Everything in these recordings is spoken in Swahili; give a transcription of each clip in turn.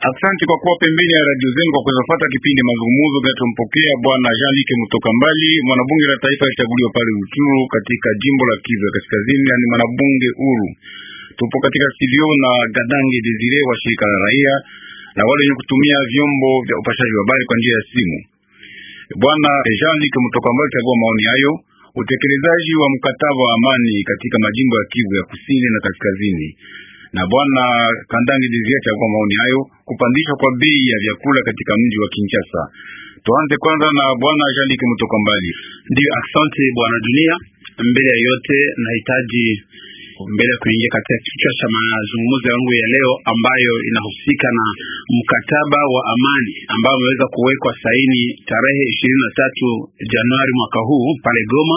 Asante kwa kuwa pembeni ya radio zenu kwa kuweza kufuata kipindi mazungumzo kinachompokea bwana Jean Luc Mutoka Mbali, mwanabunge la taifa alichaguliwa pale Ruchuru katika jimbo la Kivu ya Kaskazini, na ni mwanabunge huru. Tupo katika studio na Gadange Desire wa shirika la raia na wale wenye kutumia vyombo vya upashaji wa habari kwa njia ya simu. Bwana Jean Luc Mutoka Mbali chagua maoni hayo, utekelezaji wa mkataba wa amani katika majimbo ya Kivu ya Kusini na Kaskazini na bwana Kandangi Dizia chagua maoni hayo, kupandishwa kwa bei ya vyakula katika mji wa Kinshasa. Tuanze kwanza na bwana Jaliki Mutoka Mbali. Ndio, asante bwana Dunia. Mbele ya yote, nahitaji mbele ya kuingia katika kichwa cha mazungumzo yangu ya leo ambayo inahusika na mkataba wa amani ambao umeweza kuwekwa saini tarehe ishirini na tatu Januari mwaka huu pale Goma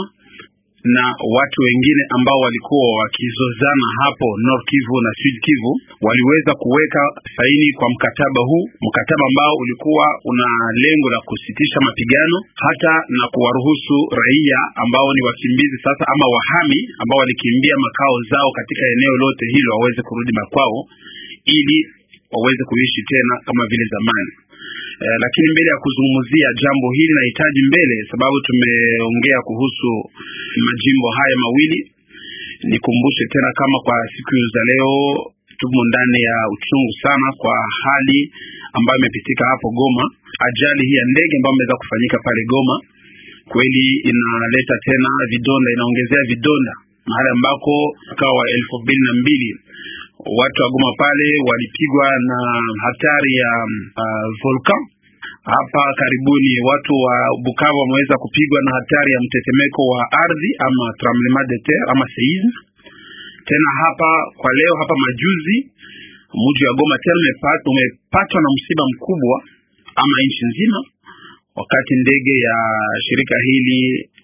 na watu wengine ambao walikuwa wakizozana hapo North Kivu na Sud Kivu waliweza kuweka saini kwa mkataba huu, mkataba ambao ulikuwa una lengo la kusitisha mapigano hata na kuwaruhusu raia ambao ni wakimbizi sasa ama wahami ambao walikimbia makao zao katika eneo lote hilo waweze kurudi makwao ili waweze kuishi tena kama vile zamani. Eh, lakini mbele ya kuzungumzia jambo hili nahitaji mbele, sababu tumeongea kuhusu majimbo haya mawili, nikumbushe tena kama kwa siku za leo tumo ndani ya uchungu sana kwa hali ambayo imepitika hapo Goma. Ajali hii ya ndege ambayo imeweza kufanyika pale Goma kweli inaleta tena vidonda, inaongezea vidonda mahali ambako mwaka wa elfu mbili na mbili watu wa Goma pale walipigwa na hatari ya uh, volcan. Hapa karibuni watu wa Bukavu wameweza kupigwa na hatari ya mtetemeko wa ardhi ama tremblement de terre ama seisme. Tena hapa kwa leo hapa majuzi mji wa Goma tena umepatwa na msiba mkubwa ama nchi nzima, wakati ndege ya shirika hili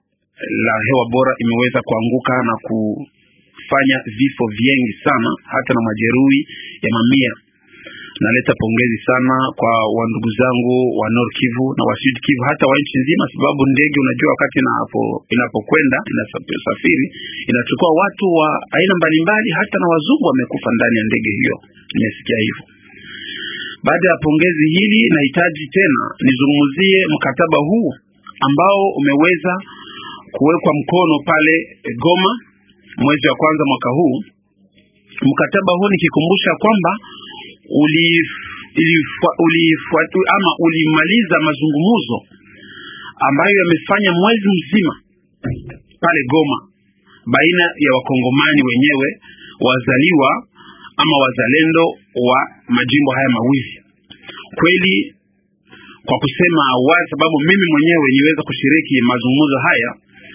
la hewa bora imeweza kuanguka na ku fanya vifo vingi sana hata na majeruhi ya mamia. Naleta pongezi sana kwa wandugu zangu wa Nord Kivu na wa Sud Kivu hata wa nchi nzima, sababu ndege unajua, wakati inapo inapokwenda inasafiri inachukua watu wa aina mbalimbali, hata na wazungu wamekufa ndani ya ndege hiyo. Nimesikia hivyo. Baada ya pongezi hili, nahitaji tena nizungumzie mkataba huu ambao umeweza kuwekwa mkono pale Goma mwezi wa kwanza mwaka huu. Mkataba huu nikikumbusha kwamba ulifuatu ama ulimaliza mazungumzo ambayo yamefanya mwezi mzima pale Goma baina ya wakongomani wenyewe wazaliwa ama wazalendo wa majimbo haya mawili. Kweli kwa kusema wazi, sababu mimi mwenyewe niweza kushiriki mazungumzo haya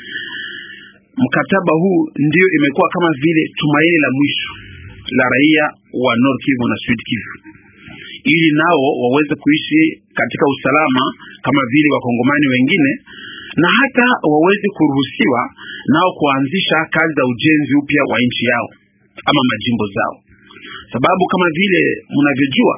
mkataba huu ndio imekuwa kama vile tumaini la mwisho la raia wa North Kivu na Sud Kivu, ili nao waweze kuishi katika usalama kama vile wakongomani wengine, na hata waweze kuruhusiwa nao kuanzisha kazi za ujenzi upya wa nchi yao ama majimbo zao, sababu kama vile mnavyojua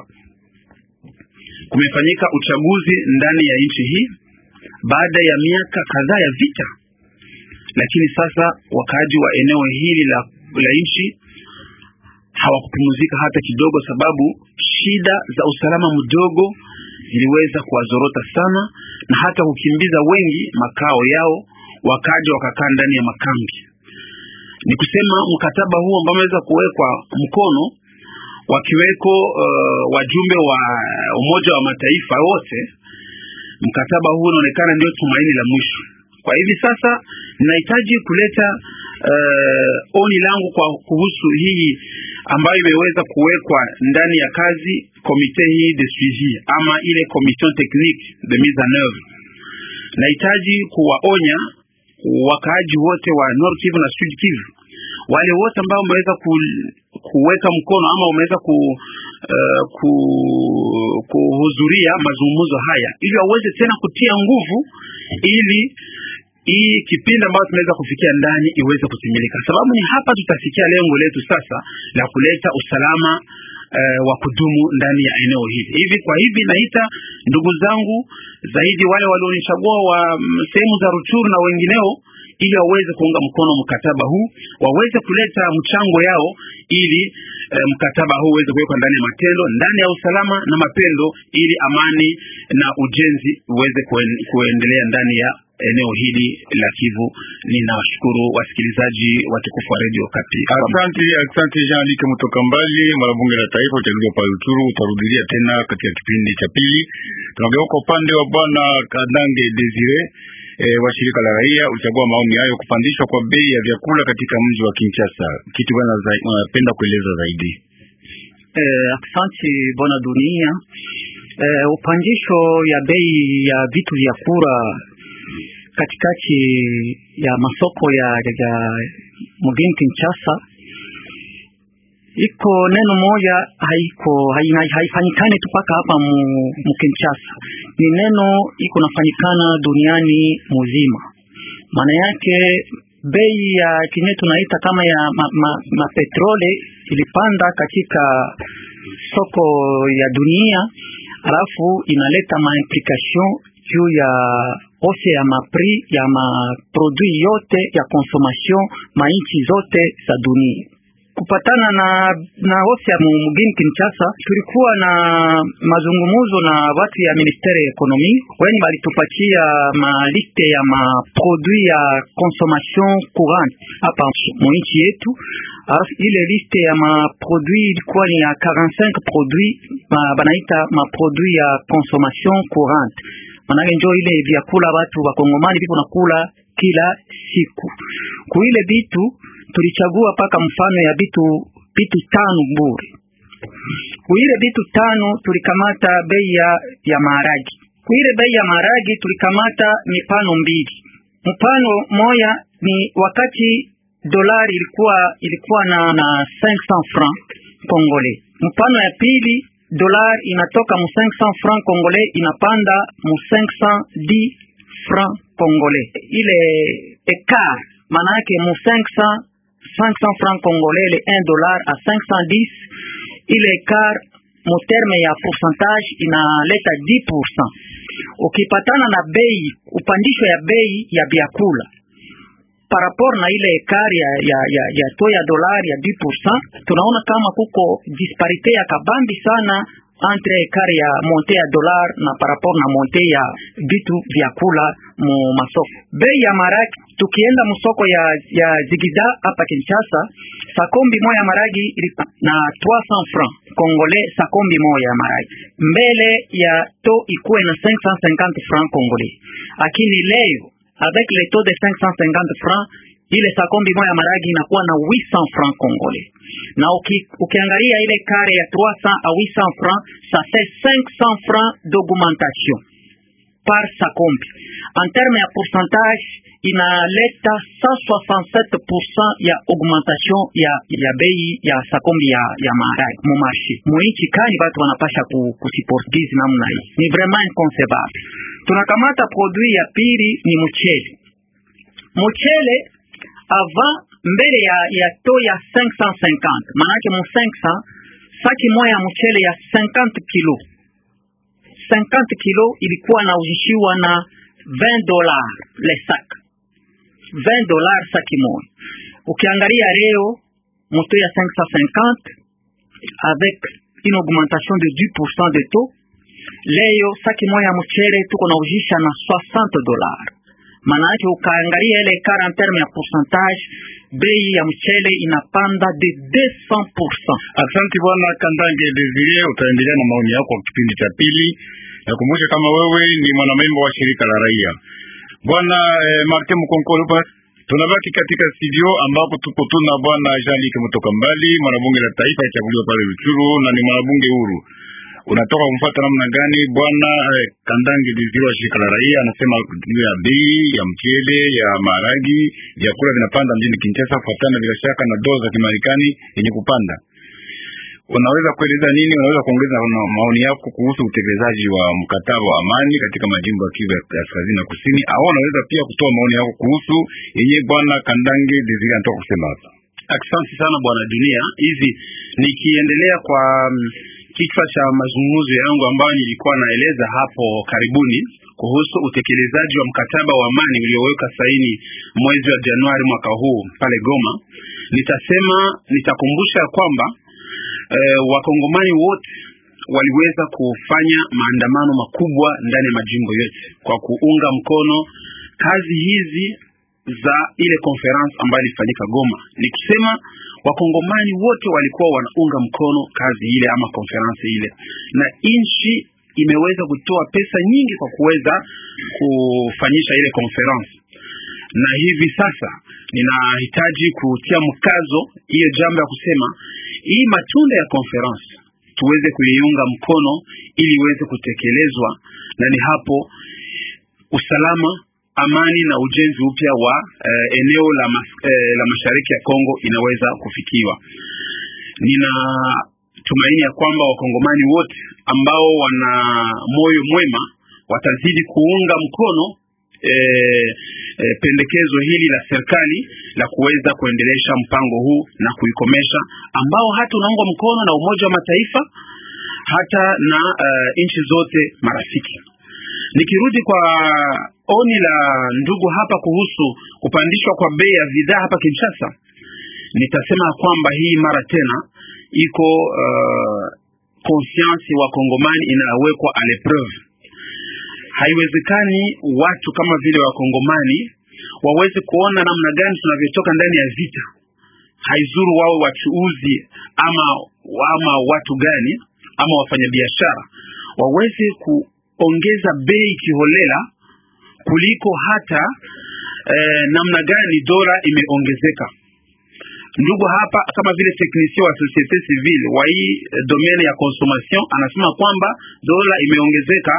kumefanyika uchaguzi ndani ya nchi hii baada ya miaka kadhaa ya vita lakini sasa wakaaji wa eneo hili la, la nchi hawakupumzika hata kidogo, sababu shida za usalama mdogo ziliweza kuwazorota sana na hata kukimbiza wengi makao yao, wakaja wakakaa ndani ya makambi. Ni kusema mkataba huu ambao umeweza kuwekwa mkono wakiweko uh, wajumbe wa Umoja wa Mataifa wote, mkataba huu unaonekana ndio tumaini la mwisho. Kwa hivi sasa ninahitaji kuleta uh, oni langu kwa kuhusu hii ambayo imeweza kuwekwa ndani ya kazi komite hii de suivi ama ile commission technique de mise en oeuvre. Nahitaji kuwaonya wakaaji wote wa Nord Kivu na Sud Kivu, wale wote ambao wameweza ku, kuweka mkono ama wameweza ku, uh, ku, kuhudhuria mazungumzo haya ili waweze tena kutia nguvu ili hii kipindi ambayo tunaweza kufikia ndani iweze kutimilika, sababu ni hapa tutafikia lengo letu sasa la kuleta usalama uh, wa kudumu ndani ya eneo hili. Hivi kwa hivi naita ndugu zangu zaidi wale walionichagua wa sehemu za Ruchuru na wengineo ili waweze kuunga mkono mkataba huu, waweze kuleta mchango yao ili eh, mkataba huu uweze kuwekwa ndani ya matendo, ndani ya usalama na mapendo, ili amani na ujenzi uweze kuen, kuendelea ndani ya eneo hili la Kivu. Ninawashukuru wasikilizaji watukufu wa Radio Kapi. Asante, asante Jean Luc Mutoka Mbali, mwanabunge la taifa uchaguliwa pale Uturu. Utarudilia tena katika kipindi cha pili. Tunageuka upande wa bwana Kadange Desire E, wa shirika la raia ulichagua maoni hayo kupandishwa kwa bei ya vyakula katika mji wa Kinshasa. Kitu bwana unapenda kueleza zaidi? Eh, asante bwana dunia. Eh, upandisho ya bei ya vitu vya kula katikati ya masoko ya, ya mjini Kinshasa iko neno moja haiko haifanyikane tu paka hapa mu, mu Kinshasa, ni neno iko nafanyikana duniani muzima. Maana yake bei ya kinye tunaita kama ya mapetrole ma, ma ilipanda katika soko ya dunia, alafu inaleta maimplication juu ya ose ya mapri ya maprodui yote ya consommation mainchi zote za dunia kupatana na na ose ya mugini Kinshasa, tulikuwa na mazungumuzo na watu ya ministere ya ekonomi weni balitupatia maliste ya maprodui ya consommation courante hapa mwinchi yetu. Alafu ile liste ya maprodui ilikuwa ni ya 45 produit ma, banaita maprodui ya consommation courante, manake njo ile vyakula watu wakongomani viko nakula kila siku kuile bitu tulichagua paka mfano ya bitu bitu tano bure. Kuile bitu tano tulikamata bei ya ya maharagi. Kuile bei ya maharagi tulikamata mipano mbili. Mpano moya ni wakati dolari ilikuwa ilikuwa na na 500 francs congolais. Mpano ya pili dolari inatoka mu 500 francs congolais inapanda mu 510 francs congolais. Ile écart maana yake mu 500 500 francs congolais le 1 dollar à 510 ile écart mu terme ya pourcentage inaleta 10%. Ukipatana na bei upandisho ya bei ya vyakula par rapport na ile écart ya ya ya, ya to ya dollar ya 10%, tunaona kama kuko disparité ya kabambi sana entre écart ya monte ya dollar na par rapport na monte ya vitu vyakula mu masoko. Bei ya maragi tukienda musoko ya ya Zigida hapa Kinshasa, sakombi moja ya maragi na 300 francs congolais, sakombi moja ya maragi mbele ya to ikuwe na 550 francs congolais, lakini leo avec le taux de 550 francs ile sakombi moja ya maragi inakuwa na 800 francs congolais na uki, ukiangalia ile kare ya 300 à 800 francs ça fait 500 francs d'augmentation par sakombi. En terme ya pourcentage inaleta 167% ya augmentation ya ya bei ya sakombi ya ya maharagi mu marché muichi kani watu wanapasha ku, kusiportize namna hii, ni vraiment inconcevable. Tunakamata produit ya pili ni mchele. Mchele avant mbele ya ya to ya 550 manake mu 500 saki moya ya mchele ya 50 kilo 50 kilo ilikuwa nauzishiwa na 20 dollars le sac 20 dollars saki moja. Ukiangalia leo moto ya 550 avec une augmentation de 10% de taux, leo saki moja ya mchele tuko nauzisha na 60 dollars maana yake ukaangalia ile kara en terme ya pourcentage, bei ya mchele inapanda de 200%. Asante bwana Kandange Desire, utaendelea na maoni yako kwa kipindi cha pili. Nakumbusha kama wewe ni mwanamemba wa shirika la raia bwana eh, Martin Mkonkolo. Tunabaki katika studio ambako tuko tuna bwana Jean-Luc Mutoka Mbali, mwanabunge la taifa achaguliwa pale Ruchuru na ni mwanabunge huru unatoka kumfuata namna gani bwana eh, Kandange Diziro wa shirika la raia anasema juu ya bei ya mchele ya maharagi, vyakula vinapanda mjini Kinshasa kufuatana bila shaka na dola za Kimarekani yenye kupanda. Unaweza kueleza nini? Unaweza kuongeza maoni yako kuhusu utekelezaji wa mkataba wa amani katika majimbo ya Kivu ya kaskazini na kusini, au unaweza pia kutoa maoni yako kuhusu yenye bwana Kandange Diziro anatoka kusema hapa? Asante sana bwana Dunia. Hivi nikiendelea kwa kichwa cha mazungumzo yangu ambayo nilikuwa naeleza hapo karibuni kuhusu utekelezaji wa mkataba wa amani ulioweka saini mwezi wa Januari mwaka huu pale Goma, nitasema nitakumbusha kwamba eh, wakongomani wote waliweza kufanya maandamano makubwa ndani ya majimbo yote kwa kuunga mkono kazi hizi za ile conference ambayo ilifanyika Goma. Ni kusema wakongomani wote walikuwa wanaunga mkono kazi ile ama conference ile, na nchi imeweza kutoa pesa nyingi kwa kuweza kufanyisha ile conference, na hivi sasa ninahitaji kutia mkazo hiyo jambo ya kusema hii matunda ya conference tuweze kuiunga mkono ili iweze kutekelezwa, na ni hapo usalama, amani na ujenzi upya wa eh, eneo la, mas, eh, la mashariki ya Kongo inaweza kufikiwa. Nina tumaini ya kwamba wakongomani wote ambao wana moyo mwema watazidi kuunga mkono e, e, pendekezo hili la serikali la kuweza kuendelesha mpango huu na kuikomesha, ambao hata unaungwa mkono na Umoja wa Mataifa hata na uh, nchi zote marafiki. Nikirudi kwa oni la ndugu hapa kuhusu kupandishwa kwa bei ya bidhaa hapa Kinshasa, nitasema kwamba hii mara tena iko uh, conscience wa Kongomani inawekwa a l'épreuve. Haiwezekani watu kama vile Wakongomani waweze kuona namna gani tunavyotoka ndani ya vita. Haizuru wawe wachuuzi ama, ama watu gani ama wafanyabiashara waweze kuongeza bei kiholela kuliko hata eh, namna gani dola imeongezeka. Ndugu hapa kama vile technicien wa societe civile wa hii eh, domaine ya consommation anasema kwamba dola imeongezeka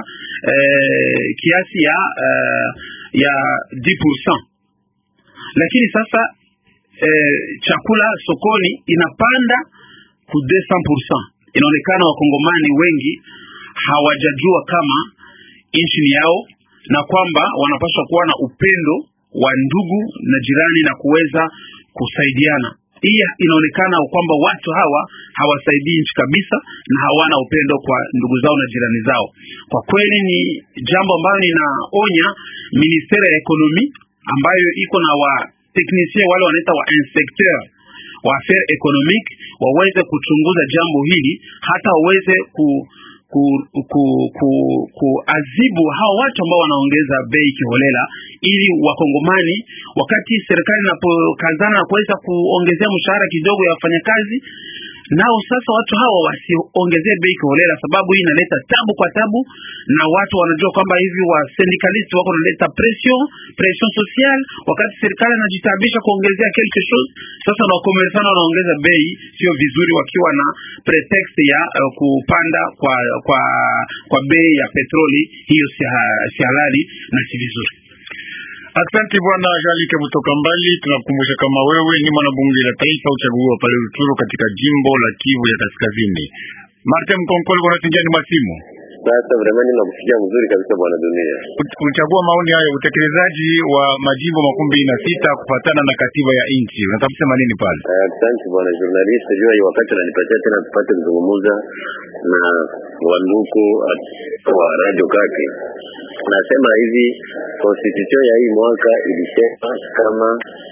eh, kiasi ya eh, ya 10%, lakini sasa eh, chakula sokoni inapanda ku 200%. Inaonekana wakongomani wengi hawajajua kama nchi ni yao na kwamba wanapaswa kuwa na upendo wa ndugu na jirani na kuweza kusaidiana. Hii inaonekana kwamba watu hawa hawasaidii nchi kabisa na hawana upendo kwa ndugu zao na jirani zao. Kwa kweli ni jambo ambalo ninaonya ministeri ya ekonomi ambayo iko na wa technicien wale wanaita wa inspecteur wa affaires économiques waweze kuchunguza jambo hili hata waweze ku ku, ku, ku, kuazibu hao watu ambao wanaongeza bei kiholela, ili wakongomani wakati serikali inapokazana na kuweza kuongezea mshahara kidogo ya wafanyakazi, nao sasa watu hawa wasiongezee bei kiholela, sababu hii inaleta tabu kwa tabu, na watu wanajua kwamba hivi wa syndicalist wako wanaleta pression pression social, wakati serikali inajitabisha kuongezea quelque chose. Sasa na wakomersana wanaongeza bei, sio vizuri, wakiwa na pretext ya uh, kupanda kwa kwa kwa bei ya petroli. Hiyo si, ha, si halali na si vizuri. Asante bwana Jalike kutoka mbali. Tunakukumbusha kama wewe ni mwanabunge la taifa uchaguliwa pale Rutshuru katika jimbo la Kivu ya Kaskazini. Martin Mkonkole kwa nasikia ni masimu sasa vraiment ninakusikia mzuri kabisa bwana dunia. Kuchagua maoni hayo, utekelezaji wa majimbo makumi mbili na sita kufatana na katiba ya nchi, unataka kusema nini pale? Asante uh, bwana journalist, jua hii wakati unanipatia tena tupate kuzungumza na wanduku wa radio kake. Nasema hivi constitution ya hii mwaka ilisema kama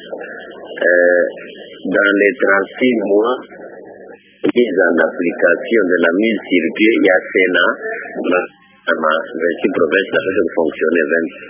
eh, dans les 36 mois mise en application de la mise sur pied ya Sénat ma 26 provinces naweza kufonctionner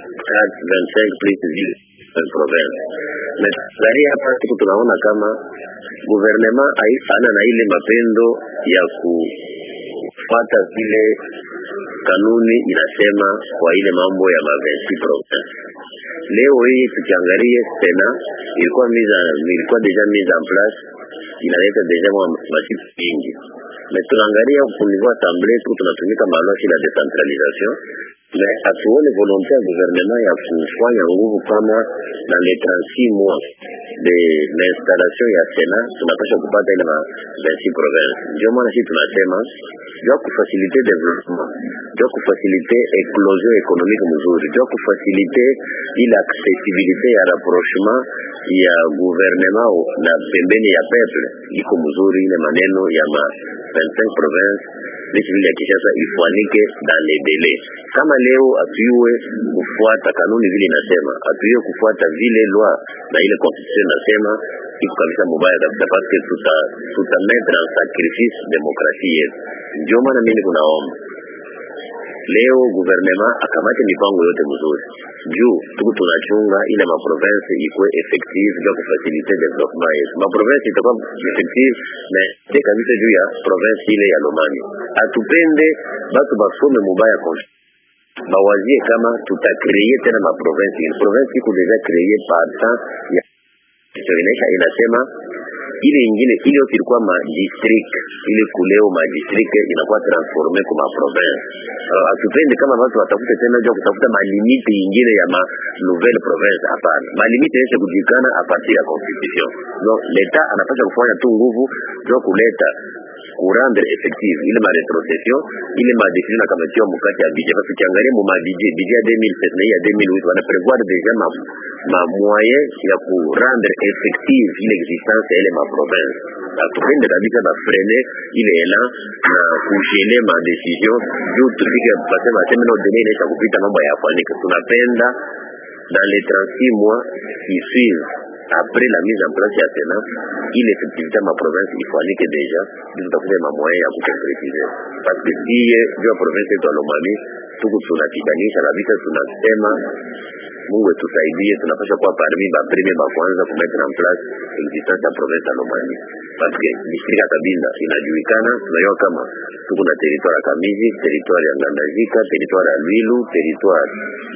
24 25 plus ville province. Na sasa hapa siku tunaona kama gouvernement haifana na ile mapendo ya kufuata vile kanuni inasema kwa ile mambo ya ma 26 province. Leo hii tukiangalia Sénat ilikuwa mise ilikuwa deja mise en place inaleta deja masiku mingi na tunaangalia kunivua assemble tu tunatumika malwashi la decentralisation na hatuone volonte ya gouvernement ya kufanya nguvu kama na le 36 mois de l'installation ya Senat tunapasha kupata ile ma 26 province. Ndio maana sisi tunasema jua kufasilite development, jua kufasilite eclosion économique mzuri, jua kufasilite ile accessibilité ya rapprochement ya gouvernement na pembeni ya peuple iko mzuri. Ile maneno ya ma 25 province nchi vile ya Kinshasa ifuanike dans les délais. Kama leo atuiwe kufuata kanuni vile inasema, atuiwe kufuata vile loi na ile constitution inasema, iko kabisa mubaya kabisa, paske tuta tuta mettre en sacrifice demokrasia yetu. Ndio maana mimi kunaomba leo gouvernement akamate mipango yote mzuri juu tuku tunachunga ile maprovince ikuwe effective juu ya kufasilite development yetu. Maprovince itakuwa effective na ite kabisa juu ya province ile ya Lomami. Atupende batu basome mubaya kon bawazie kama tutakreye tena maprovince ile province iko deja kreye partant ya inaisha inasema ile ingine ile yote ilikuwa ma district ile kuleo ma district inakuwa transforme kwa ma province. Uh, atupende kama watu watafute tena jua kutafuta malimite ingine ya ma nouvelle province. Hapana, malimite yeshe kujulikana a partir ya constitution. No, leta anapaswa kufanya tu nguvu jua kuleta kurendre effective ile ma retrocession ile ma décision nakamatiwa mukati ya budget parce kiangalia mu ma budget budget ya 2007 na ya 2008 wana prevoir déjà ma ma moyen ya kurendre effective ile existence ya ile ma province atupende kabisa ba freine ile elan na kugele ma décision juu tufike basema baseme no dene inaisha kupita mambo yafanyike tunapenda dans les 36 mois qui suivent après la mise en place ya Sénat ile effectivité ma province ifanyike deja ndio tutakuja ma moyen ya kuconcretize parce que siye juu ya province yetu ya Lomami tuku tunapiganisha kabisa, tunasema Mungu etusaidie, tunapasha kuwa parmi ba premier ba kwanza ku mettre en place existence ya province ya Lomami parce que district ya Kabinda inajulikana, tunajua kama tuko na territoire ya Kamizi, territoire ya Ngandajika, territoire ya Lwilu, territoire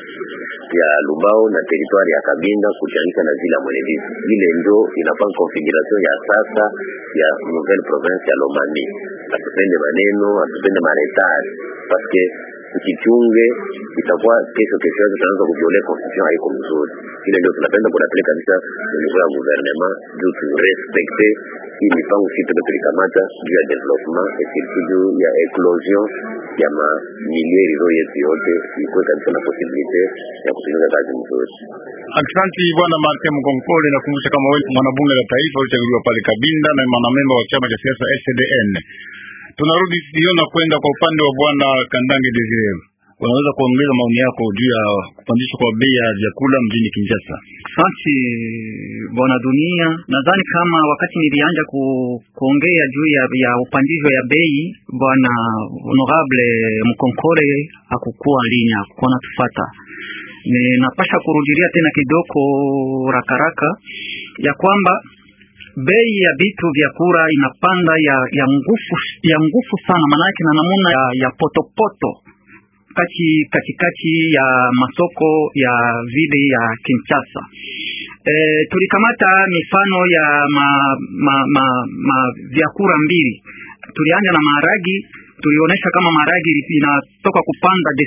ya Lubao na territoire ya Kabinda kuchanika na zile Mwenedizi. Ile ndio inakuwa configuration ya sasa ya nouvelle province ya Lomami. Atupende maneno, atupende maretari parce que ukichunge itakuwa kesho kesho yake tunaanza kuviolea constitution, haiko mzuri. Ile ndio tunapenda kunapeleka kabisa niveau ya gouvernement juu tu respecte hii mipango sisi tuko tulikamata juu ya development et surtout juu ya eclosion ya ma milieu hizo yetu yote ikuwe kabisa na possibilite ya kutumika kazi mzuri. Aksanti bwana Martin Mkonkole, nakumbusha kama wewe mwanabunge la taifa ulichaguliwa pale Kabinda na mwanamemba wa chama cha siasa SDN. Tunarudi studio na kwenda kwa upande wa bwana Kandange Desire. Unaweza kuongeza maoni yako juu ya kupandishwa kwa bei ya vyakula mjini Kinshasa? Asante bwana Dunia, nadhani kama wakati nilianja ku, kuongea juu ya, ya upandisho ya bei, bwana honorable Mkonkole hakukuwa linya, hakukuwa natufata. Ninapasha kurudilia tena kidogo rakaraka ya kwamba bei ya vitu vya kura inapanda ya ya nguvu ya nguvu sana, maanake na namuna ya, ya potopoto kati katikati ya masoko ya vile ya Kinshasa. E, tulikamata mifano ya ma, ma, ma, ma vyakula mbili. Tulianza na maharagi, tulionyesha kama maharagi inatoka kupanda de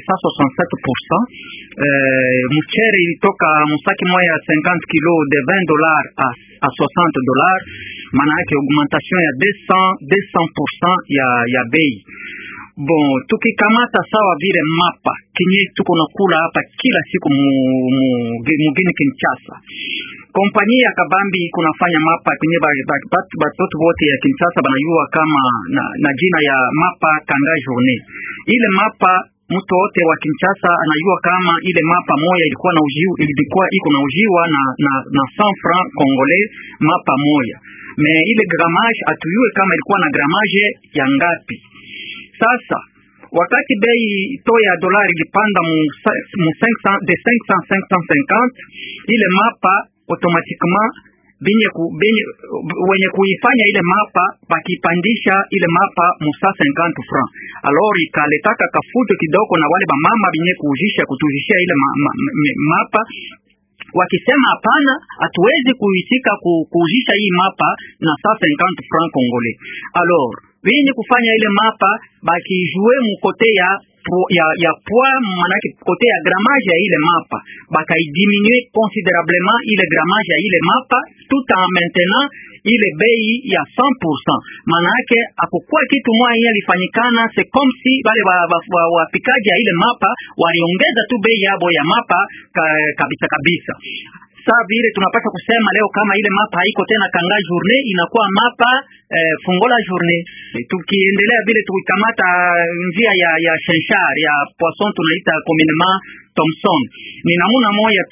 67%. E, mchere ilitoka musaki moja ya 50 kilo de 20 dollars a, a 60 dollars, maana yake augmentation ya 200 200% ya ya bei. Bon, tukikamata sawa vile mapa kinye tuko nakula hapa kila siku mugini Kinshasa, kompanyia ya Kabambi kunafanya mapa kwenye batoto bote ya Kinshasa banayua kama na, na jina ya mapa kanga journée. Ile mapa mtu wote wa Kinshasa anajua kama ile mapa moya ilikuwa na ujiu, ilikuwa iko na ujiwa na na, na 100 francs congolais mapa moya, me ile gramage atuyue kama ilikuwa na gramage ya ngapi. Sasa wakati bei to ya dolari ilipanda mu, mu 500, de 500 550 ile mapa automatiquement benye ku, benye, wenye kuifanya ile mapa bakipandisha ile mapa mu 150 francs, alors ikaletaka kafuto kidogo na wale bamama benye kuujisha kutujishia ile ma, ma, ma, mapa wakisema hapana, hatuwezi kuitika ku, kuujisha hii mapa na 150 francs congolais alors wenye kufanya ile mapa bakijue mukote ya ya ya poids manake kote ya gramage ya ile mapa bakaidiminue considerablement ile gramage ya ile mapa tout en maintenant ile bei ya 100%. Manake apokuwa kitu moja ile ilifanyikana, c'est comme si wale wapikaji ya ile mapa waliongeza tu bei yabo ya mapa ka, kabisa kabisa saa vile tunapata kusema leo kama ile mapa haiko tena kanga journée inakuwa mapa eh, fungola journée. Tukiendelea vile tukikamata njia ya ya shenshar ya poisson tunaita communément Thomson, ni namuna moja tu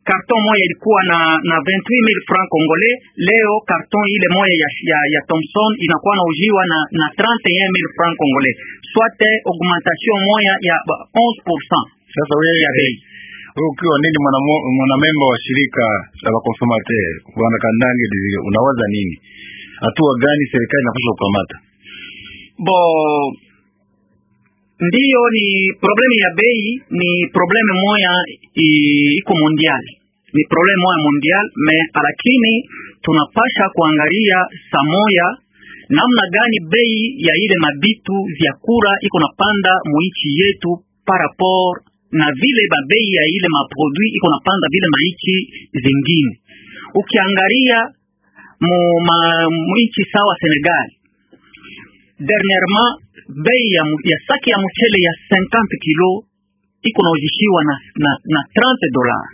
karton moja ilikuwa na na 28000 francs congolais, leo karton ile moja ya, ya, ya Thomson inakuwa nauziwa na na 31000 francs congolais, soit augmentation moja ya 11%. Sasa wewe ya bei wewe ukiwa nini mwanamemba wa shirika la wakonsomateur bwana Kandange Desire, unawaza nini? Hatua gani serikali inapaswa kukamata? Bo ndiyo, ni problemu ya bei, ni problemu moya iko mondial, ni problemu moya mondial me, lakini tunapasha kuangalia samoya namna gani bei ya ile mabitu vyakula iko napanda muichi yetu par rapport na vile babei ya ile maprodui iko napanda vile maichi zingine. Ukiangalia mu ma mwinchi sawa Senegal, dernièrement bei ya, ya saki ya mchele ya 50 kilo iko nauzishiwa na, na, na 30 dollars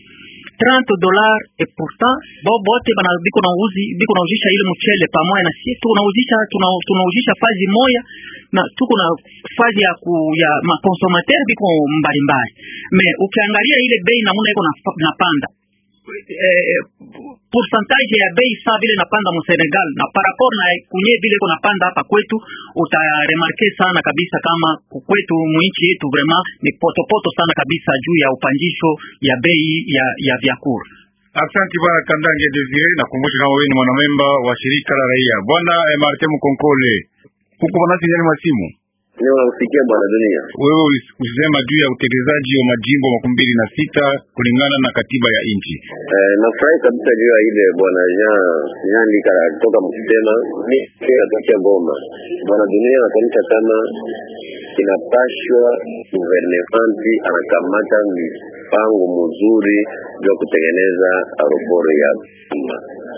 30 dollars et pourtant bo bote bana biko nauzi biko nauzisha ile mchele pamoja na sisi tunauzisha tunauzisha fazi moya na tuko na fazi ya ku ya makonsomateur biko mbalimbali me ukiangalia ile bei namuna iko napanda eh, pourcentage ya bei saa vile napanda mu Senegal na par rapport na kunye vile iko napanda hapa kwetu, utaremarke sana kabisa kama kwetu muinchi yetu vraiment ni potopoto sana kabisa juu ya upanjisho ya bei ya ya vyakula. Asante bwana Kandange Desire, nakumbusha kama wewe ni mwanamemba wa shirika la raia. Bwana eh, Martin Mkonkole, huko bwana sinyani masimu Leo nakusikia bwana dunia. wewe usema juu ya utekelezaji wa majimbo makumi mbili na sita kulingana na katiba ya nchi. Eh, nafurahi kabisa juu ya ile bwana Jean Jean Lika kutoka Msitema, mimi natokea Goma. Bwana dunia anatuonyesha kama inapashwa guvernmenti anakamata mipango mzuri juu ya kutengeneza aeroport ya Goma.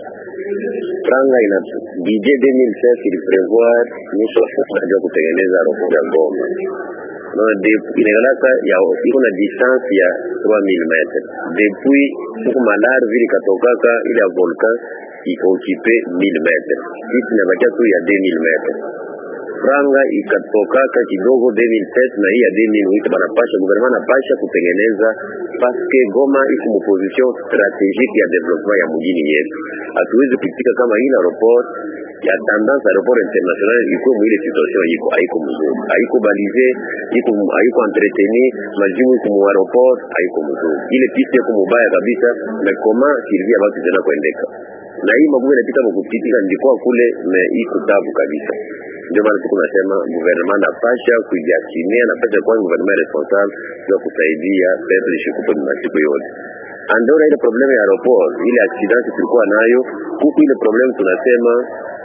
Franga ina budget 2007 iliprevoir nusu ya kutengeneza aeroport ya Goma na inaonaka ya iko na distance ya 3000 metres depuis huku malar vile katokaka ile ya volcan ikaokipe 1000 metres sisi inabakia tu ya 2000 metres franga ikatokaka kidogo 2007 na hii ya 2008 banapasha gouvernement anapasha kutengeneza paske Goma iko mu position strategique ya development ya mjini yetu. Hatuwezi kuitika kama ile aeroport ya tendance aeroport international iko mwile situation iko haiko mzuri, haiko balize, iko haiko entretenu, majibu iko mu aeroport haiko mzuri, ile piste iko mubaya kabisa, na koma servia batu tena kuendeka na hii magumu inapita mkupitika ndikuwa kule na iko tabu kabisa ndio maana tuko nasema gouvernement napasha kujiasimia, napasha kuwa gouvernement responsable ya kusaidia peuple shikupe masiku yote. Andora ile probleme ya aeroport, ile accident tulikuwa nayo huku, ile probleme tunasema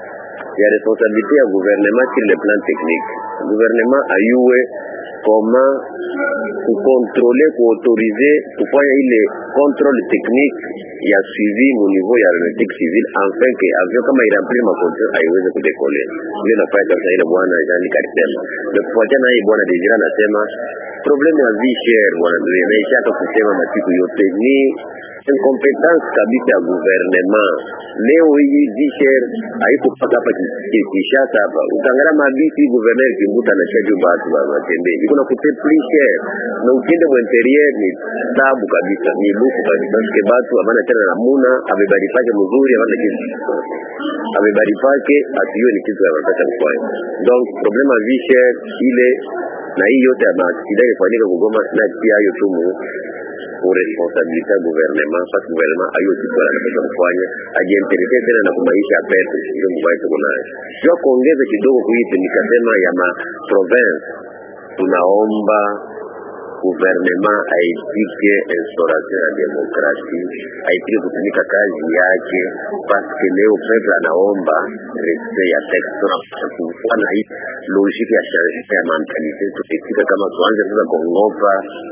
ya responsabilité ya gouvernement sur le plan technique. Gouvernement ayue koma kukontrole kuautorize kufanya ile contrôle technique ya suivi mu niveau ya aeronautique civile afin que avion kama iremplir makondition aiweze kudekole. Ile nafanya kabisa ile bwana Jean Karisema. Na kufuatia na hii bwana Desire anasema problème ya vie chère bwana ndio inaishaka kusema masiku yote ni incompetence kabisa ya gouvernement. Leo hii vie chère haiko paka hapa Kinshasa hapa. Utangalia mabisi gouverneur Kimbuta na chaji batu ba matembezi. Iko na kute plus cher. Na ukiende mu interieur ni tabu kabisa, ni luku kabisa. Parce batu abana tena namuna abebari pake mzuri abana kitu. Abebari pake atiyo ni kitu anataka kufanya. Donc problème ya vie chère ile na hii yote ya maaksida ifanyika kugoma na pia hiyo tu pour responsabilité ya gouvernement parce gouvernement ayo kitu anataka kufanya ajiinteresse tena na kumaisha ya pesa ndio mbaya tuko nayo sio kuongeza kidogo kuipe nikasema ya ma province tunaomba gouvernement aitike instauration ya demokrasi aitike kutumika kazi yake paske leo peuple anaomba respect ya texte kuwa na hii logique ya changement ya mentalite tukitika kama tuanze sasa kuongopa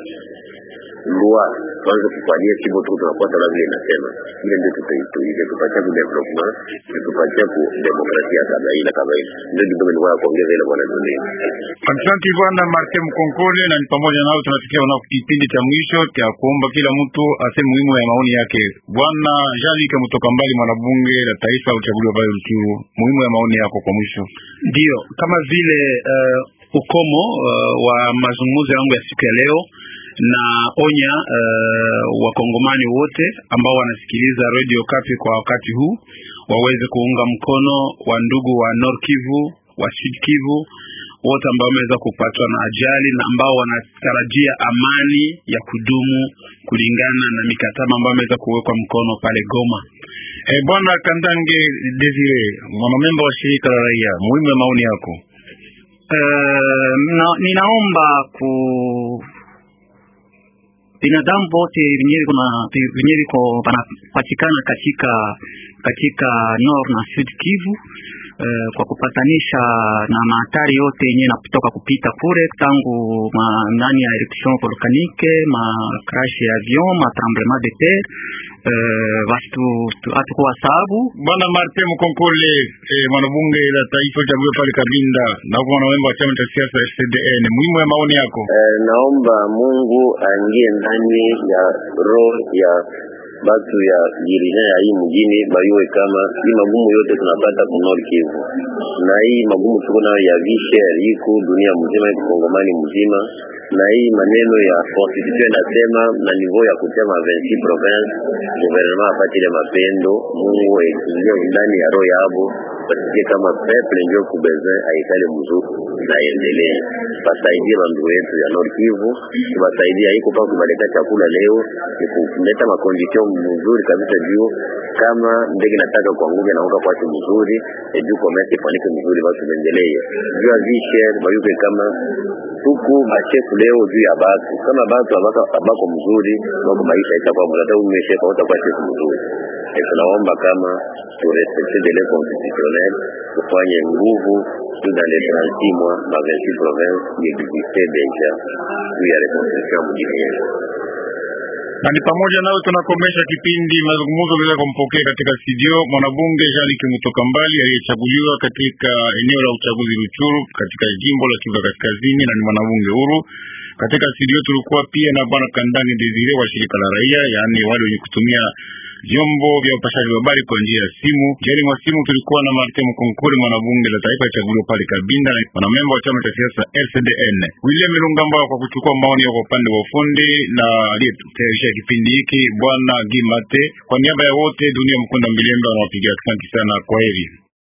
loi tuanze kufanyia chimbo tu tunakuwa sababu vile inasema ile ndio tutaituile tupatia ku development tupatia ku demokrasia kama ile kama ile ndio kidogo ni kwa kuongeza ile bwana dunia Asante bwana Martin Mkonkole, na ni pamoja nao tunafikia una kipindi cha mwisho cha kuomba kila mtu aseme muhimu ya maoni yake. Bwana Jalika kutoka mbali, mwanabunge la taifa uchaguliwa pale Ruchuru, muhimu ya maoni yako kwa mwisho. Ndio kama vile uh, ukomo uh, wa mazungumzo yangu ya siku ya leo na onya uh, wakongomani wote ambao wanasikiliza Radio Kapi kwa wakati huu waweze kuunga mkono wa ndugu wa Nord Kivu, wa Sud Kivu wote ambao wameweza kupatwa na ajali na ambao wanatarajia amani ya kudumu kulingana na mikataba ambayo imeweza kuwekwa mkono pale Goma. Eh, Bwana Kandange Desire, mwanamemba wa shirika la raia, muhimu ya maoni yako. Uh, na, ninaomba ku binadamu wote wenyewe kuna wenyewe viko wanapatikana katika katika Nord na Sud Kivu uh, kwa kupatanisha na mahatari yote yenyewe nakutoka kupita kule tangu ma, ndani ya eruption volcanique ma crash ya avion ma tremblement de terre uh, basi hatukuwa sababu Bwana Martin Mkonkole, eh, mwanabunge la taifa uchaguliwa pale Kabinda na huko mwanamemba wa chama cha siasa FCDN, muhimu ya maoni yako. Eh, naomba Mungu aingie ndani ya roho ya batu ya jirina ya hii mjini bayue kama hii magumu yote tunapata ku Nord Kivu, na hii magumu tuko nayo ya vishe iko dunia mzima, iko Kongomani mzima, na hii maneno ya constitution inasema na niveau ya kutema 26 province gouvernement apati ile mapendo. Mungu aingie ndani ya roho yabo basikie kama peuple ndio kubeze aikale mzuri na endelee, basaidie bandugu yetu ya Nord Kivu, tubasaidie haiko pa kubaleta chakula leo, ni kuleta makondition mzuri kabisa juu kama ndege nataka kuanguka na uka kwake mzuri e juu commerce ifanike mzuri, basi tuendelee juu ya vishe bayuke kama huku bashefu leo juu ya batu kama batu abaka abako mzuri wako maisha itakuwa mzuri, hata umeshefa utakuwa shefu mzuri. E, tunaomba kama turespecte de les constitutionnel tufanye nguvu juu dans les 36 mois ma 26 province existe deja juu ya reconstruction mjini yetu na ni pamoja nayo tunakomesha kipindi mazungumzo bila kumpokea katika studio mwanabunge Jean Luc Mutoka Mbali aliyechaguliwa katika eneo la uchaguzi Ruchuru katika jimbo la Kivu Kaskazini na ni mwanabunge huru. Katika studio tulikuwa pia na bwana Kandani Desire wa shirika la raia, yaani wale wenye kutumia vyombo vya upashaji wa habari kwa njia ya simu. Jani mwa simu tulikuwa na Martin Mkonkole, mwanabunge la taifa chaguliwa pale Kabinda, na mwanamemba wa chama cha siasa RCDN. William Milungamba kwa kuchukua maoni ya upande wa ufundi na aliyetayarisha kipindi hiki bwana Gimate. Kwa niaba ya wote, dunia mkunda Mbilemba anawapigia asante sana, kwa heri.